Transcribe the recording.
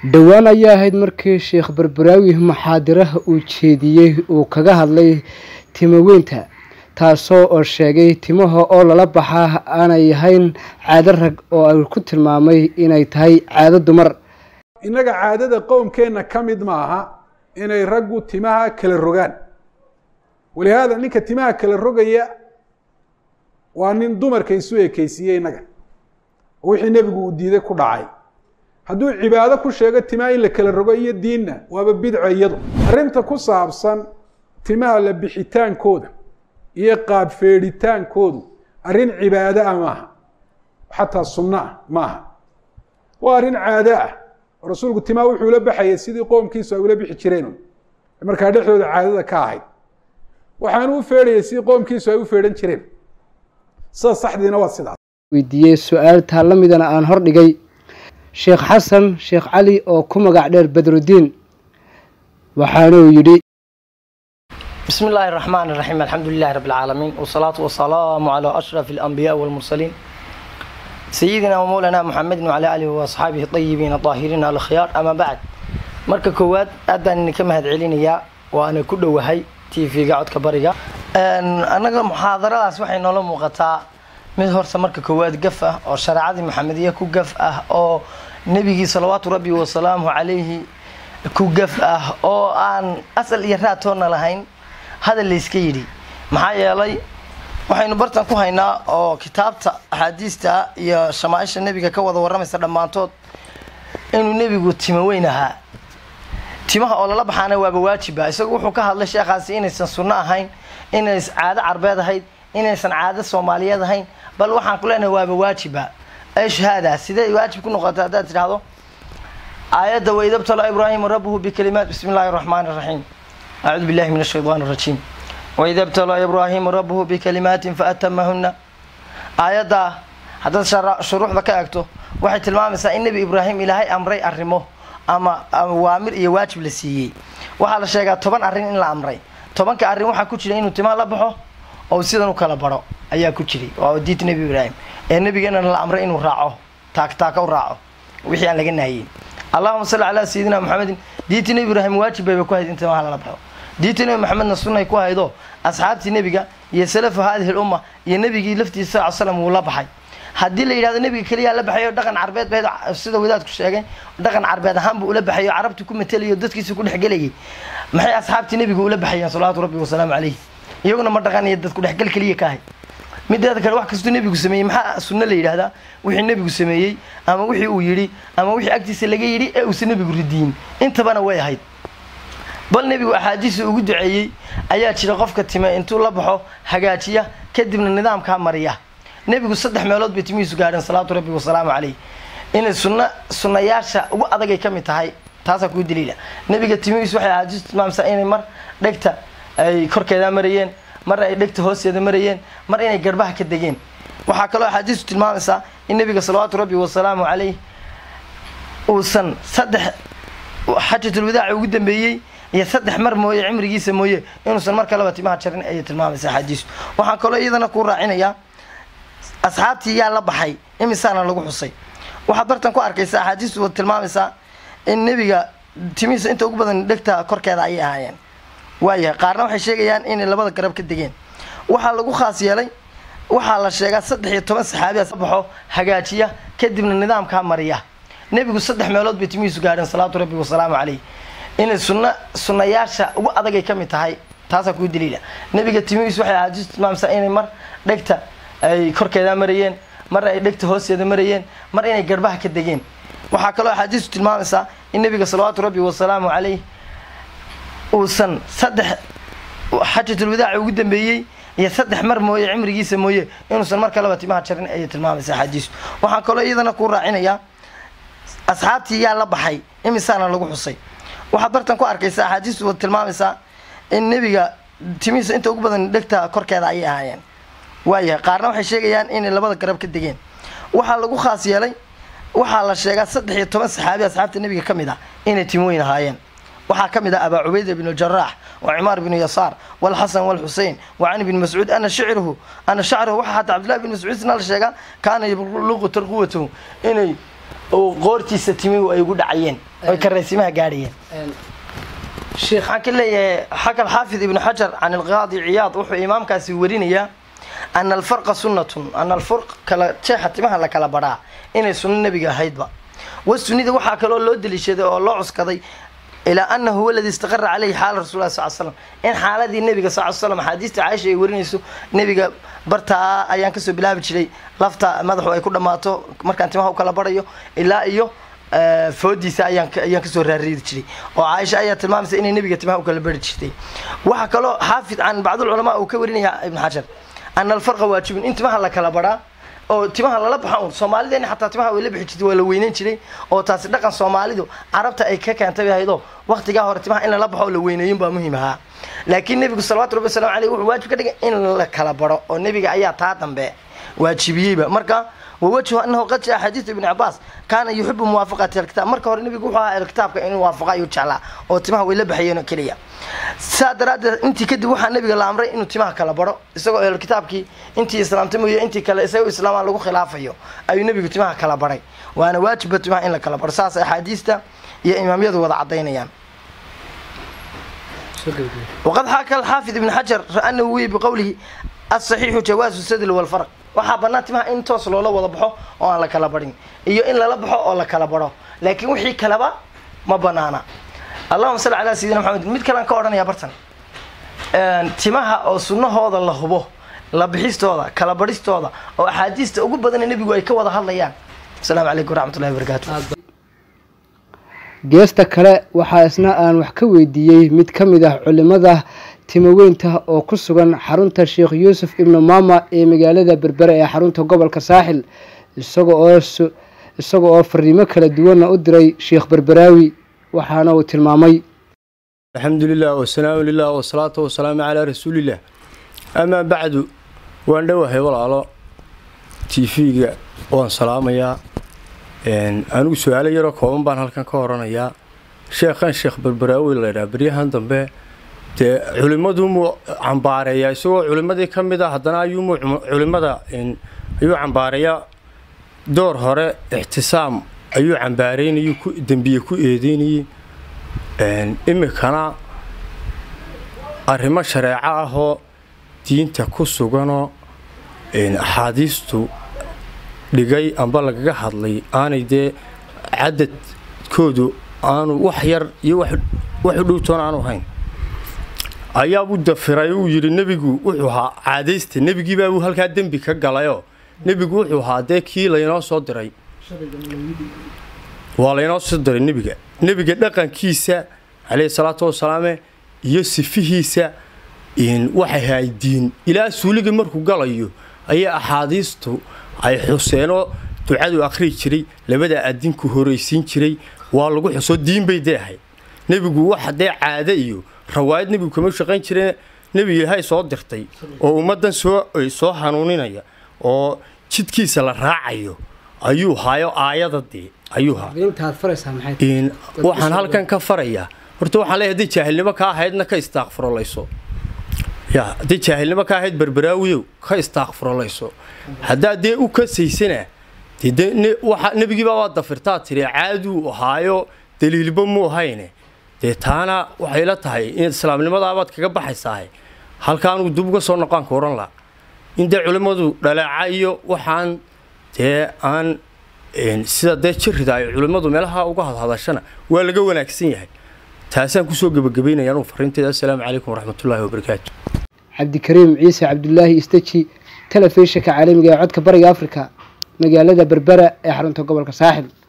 dhowaan ayaa ahayd markii sheekh barbaraawi muxaadiraha uu jeediyey uu kaga hadlay timaweynta taasoo oo sheegay timaha oo lala baxaa aanay ahayn caado rag oo ay ku tilmaamay inay tahay caado dumar innaga caadada qowmkeenna ka mid maaha inay raggu timaha kala rogaan walihaada ninka timaha kala rogaya waa nin dumarka isu ekeysiiyey innaga oo wixii nebigu uu diiday ku dhacay hadduu cibaado ku sheego timaha in la kala rogo iyo diinna waaba bidco iyadu arrinta ku saabsan timaha la bixitaankooda iyo qaab feedhitaankoodu arrin cibaado ah maaha xataa sunno ah maaha waa arrin caado ah oo rasuulku timaha wuxuu la baxayay sidii qoomkiisu ay ula bixi jireen markaa dhexdooda caadada ka ahayd waxaanu u feedhayay sidii qoomkiisu ay u feedhan jireen sida saxdiina waa sidaas weydiiyey su-aal taa la midana aan hordhigay sheekh xasan sheekh cali oo ku magac dheer badrudiin waxaanuu yidhi بسم الله الرحمن الرحيم الحمد لله رب العالمين والصلاة والسلام على أشرف الأنبياء والمرسلين سيدنا ومولانا محمد وعلى آله وأصحابه الطيبين الطاهرين الأخيار أما بعد marka koowaad aad baan idinka mahad celinayaa waana ku dhowahay tv-ga codka bariga annaga muxaadaradaas waxay noola muuqataa mid horta marka koowaad gaf ah oo shareecadii maxamediya ku gaf ah oo nebigii salawaatu rabbi wasalaamu calayhi ku gaf ah oo aan asal iyo raatoona lahayn hadal layska yidhi maxaa yeelay waxaynu bartan ku haynaa oo kitaabta axaadiista iyo shamaaisha nebiga ka wada warramaysa dhammaantood inuu nebigu timo weyn ahaa timaha oo lala baxaana waaba waajiba isagu wuxuu ka hadlay sheekhaasi inaysan sunno ahayn inays caado carbeed ahayd inaysan caado soomaaliyeed ahayn bal waxaan ku leenahay waaba waajiba ashhaada sidee waajib ku noqota haddaad tidhaahdo aayadda waidabtala ibraahimu rabbuhu bikalimaat bismi illaahi araxmaani iraxiim acuudu billahi min ashaytaan arajiim waida btalaa ibraahimu rabbuhu bikalimaatin faatamahuna aayaddaa haddaad shuruuxda ka eegto waxay tilmaamaysaa in nebi ibraahim ilaahay amray arrimo ama waamir iyo waajib la siiyey waxaa la sheegaa toban arrin in la amray tobanka arrin waxaa ku jira inuu timaa la baxo oo sidan u kala baro ayaa ku jiray waa diinta nebi ibraahim ee nebigeenana la amray inuu raaco taaktaaka u raaco wixii aan laga nahiyin allahuma salli calaa sayidina maxamedin diinta nebi ibraahim waajib bayba ku hayd in timaha lala baxo diinta nebi maxamedna sunnay ku haydo asxaabtii nebiga iyo salafu haadihi lumma iyo nebigii laftiisa sal slam wuu la baxay haddii la yidhahdo nebiga keliyaa la baxayo dhaqan carbeed ba sida wadaadku sheegay dhaqan carbeed ahaan buu ula baxayo carabti ku matelayo dadkiisa ku dhexgelayay maxay asxaabtii nebiga ula baxayeen salawaatu rabbi wasalaamu calayh iyaguna ma dhaqaniyo dad ku dhexgal keliya ka ahay mideeda kale wax kastuu nebigu sameeyey maxaa sunno la yidhahdaa wixii nebigu sameeyey ama wixii uu yidhi ama wixii agtiisa laga yidhi ee uusan nebigu ridiyin intabana way ahayd bal nebigu axaadiisa ugu duceeyey ayaa jira qofka time intuu la baxo hagaajiya kadibna nidaamkaa mariya nebigu saddex meelood bay timihiisu gaadheen salawaatu rabbi wasalaamu calayh inay sunna sunnayaasha ugu adagay ka mid tahay taasaa kuu daliila nebiga timihiisu waxay axaadiisu tilmaamsaa inay mar dhegta ay korkeeda marayeen mar ay dhegta hoosteeda marayeen mar inay garbaha ka degeen waxaa kaloo axaadiistu tilmaamaysaa in nebiga salawaatu rabbi wasalaamu calayh uusan saddex xajatulwadaaca ugu dambeeyey iyo saddex mar mooye cimrigiisa mooye inuusan mar kaleba timaha jarin ayay tilmaamaysa axaadiistu waxaan kaloo iyadana ku raacinayaa asxaabtii yaa la baxay imisaana lagu xusay waxaad bartan ku arkaysa axaadiistu tilmaamaysaa in nebiga timihiisa inta ugu badan dhegta korkeeda ayay ahaayeen waayahay qaarna waxay sheegayaan inay labada garab ka degeen waxaa lagu khaas yeelay waxaa la sheegaa saddex iyo toban saxaabiyaas baxo hagaajiya kadibna nidaamkaa mariya nebigu saddex meelood bay timihiisu gaadheen salawaatu rabbi wasalaamu calayh inay sunna sunnayaasha ugu adagay ka mid tahay taasaa kuu daliila nebiga timihiisu waxay axaadiistu tilmaamaysaa inay mar dhegta ay korkeeda marayeen mar ay dhegta hoosteeda marayeen mar inay garbaha ka degeen waxaa kaloo axaadiistu tilmaamaysaa in nebiga salawaatu rabbi wasalaamu calayh uusan saddex xajatulwadaaca ugu dambeeyey iyo saddex mar mooye cimrigiisa mooye inuusan mar kaleba timaha jarin ayay tilmaamaysa axaadiistu waxaan kaloo iyadana ku raacinayaa asxaabtii yaa la baxay imisaana lagu xusay waxaad bartan ku arkaysa axaadiistu tilmaamaysaa in nebiga timihiisa inta ugu badan dhegta korkeeda ayay ahaayeen waayahay qaarna waxay sheegayaan inay labada garab ka degeen waxaa lagu khaas yeelay waxaa la sheegaa saddex iyo toban saxaabi asxaabta nebiga ka mid ah inay timoweyn ahaayeen waxaa ka mid ah abaa cubayda bn jaraax wa cimaar bnu yasaar walxasan walxusein wa cani bni mascuud ana shicruhu ana shacruhu waxaa hataa cabdillahi bn mascuud isna la sheegaa kaana yabluqu tarquwatahu inay oo qoortiisa timigu ay ugu dhacayeen oy karaysimaha gaadhayeen sheekh waxaan ka leeyahay xaka alxaafid ibnu xajar can alqaadi ciyaad wuxuu imaamkaasi warinayaa ana alfarqa sunnatun ana alfurq kala jeexa timaha la kala badhaa inay sunno nebiga ahaydba wa sunnida waxaa kaloo loo deliishaday oo loo cuskaday ilaa anahu huwa aladi istaqara caleyhi xaala rasul sal slam in xaaladii nebiga sal slam axaadiista caaisha ay warinayso nebiga bartaa ayaan kasoo bilaabi jiray lafta madaxu ay ku dhammaato markaan timaha u kala barayo ilaa iyo foodiisa ayaan ayaan kasoo raariiri jiray oo caaisha ayaa tilmaamaysa inay nebiga timaha u kala bari jirtay waxaa kaloo xaafid can bacdulculamaa uu ka warinaya ibn xajar ana alfarqa waajibun in timaha la kala baraa oo timaha lala baxa un soomaalideena xataa timaha way la bixi jirtay waa la weyneyn jiray oo taasi dhaqan soomaalidu carabta ay ka keentay bay ahaydoo waqtigaa hore timaha in lala baxo oo la weyneeyin baa muhiim ahaa laakiin nebigu salawatu rabbi wasalam aleyh wuxuu waajib ka dhigay in la kala baro oo nebiga ayaa taa dambe waajibiyeyba marka wawajhu anahu qad jaa xadiidu ibni cabaas kaana yuxibu muwaafaqati alkitaab marka hore nebigu wuxuu ahaa alkitaabka inuu waafaqa ayuu jeclaa oo timaha way la baxayeen oo keliya saa daraaddeed intii kadib waxaa nebiga la amray inuu timaha kala baro isagoo ahlukitaabkii intii islaamtay mooye intii kale isagoo islaamaa lagu khilaafayo ayuu nebigu timaha kala baray waana waajiba timaha in la kala baro saas axaadiista iyo imaamyadu wada cadaynayaan waqad xaaka alxaafid ibn xajar anahu wiy biqowlihi asaxiixu jawaazu sadl walfarq waxaa bannaan timaha in toos loola wada baxo oo aan la kala barin iyo in lala baxo oo la kala baro laakiin wixii kaleba ma banaana allahuma salli calaa sayidina maxamed mid kalean ka odhanaya bartan timaha oo sunnahooda la hubo la bixistooda kala baristooda oo axaadiista ugu badana nebigu ay ka wada hadlayaan asalaamu calaykum waraxmatullahi wabarakaatu geesta kale waxaa isna aan wax ka weydiiyey mid ka mid ah culimada timaweynta oo ku sugan xarunta sheekh yuusuf ibnu maama ee magaalada berbere ee xarunta gobolka saaxil isaga oo isaga oo fariimo kala duwanna u diray sheekh berberaawi waxaana uu tilmaamay alxamdu lilah wasalaamu lilah wasalaatu wasalaamu calaa rasuulilah amaa bacdu waan dhowahay walaalo t v-ga waan salaamayaa anigu su-aalo yaroo kooban baan halkan ka oranayaa sheekhan sheekh berberaawi laydhaha beryahan dambe dee culimmadumuu cambaareeyaa isagoo culimmadii ka mid a haddana ayuumuu culimmada ayuu cambaareeyaa door hore ixtisaam ayuu cambaareynayay ku dembiye ku eedeynayey imikana arrimo shareeco ahoo diinta ku suganoo axaadiistu dhigay amba lagaga hadlay aanay dee cadadkoodu aanu wax yar iyo wax u dhowtoon aanu hayn ayaabuu dafiray uu yidhi nebigu wuxuu ahaa caadaysta nebigiibaabuu halkaa dembi ka galayoo nebigu wuxuu ahaa dee kii laynoo soo diray waa laynoo soo diray nebiga nebiga dhaqankiisa caleyhi salaatu wasalaame iyo sifihiisa waxay ahayd diin ilaa suuliga markuu galayo ayaa axaadiistu ay xuseenoo ducadu akhrii jiray labada adinku horaysiin jiray waa lagu xuso diin bay dee ahayd nebigu waxa dee caade iyo rawaayad nebigu kama shaqayn jireen nebi ilaahay soo dirtay oo ummaddan soo soo hanuuninaya oo jidkiisa la raacayo ayuu haayo aayada dee ayuu haa waxaan halkan ka farayaa horta waxaan leeyahay hadday jaahilnimo ka ahaydna ka istaaqfurolayso ya hadday jaahilnimo ka ahayd berberaawiyow ka istaaqfurolayso haddaa dee u kasaysana dee waxa nebigiibaa waa dafirtaa tiri caaduu ahaayo daliilba mu ahayne dee taana waxay la tahay inaad islaamnimadaabaad kaga baxaysaahe halkaanuu dib uga soo noqaanka ohan laha in dee culimmadu dhaleeca iyo waxaan dee aan sida dee jirida ay culimmadu meelaha uga hadhadashana waa laga wanaagsan yahay taasaan kusoo gebagabaynaya anugu fariinteeda assalaamu calaykum waraxmatullaahi wabarakaatu cabdikariim ciise cabdulaahi isteji telefishinka caalamiga ee codka bariga afrika magaalada berbera ee xarunta gobolka saaxil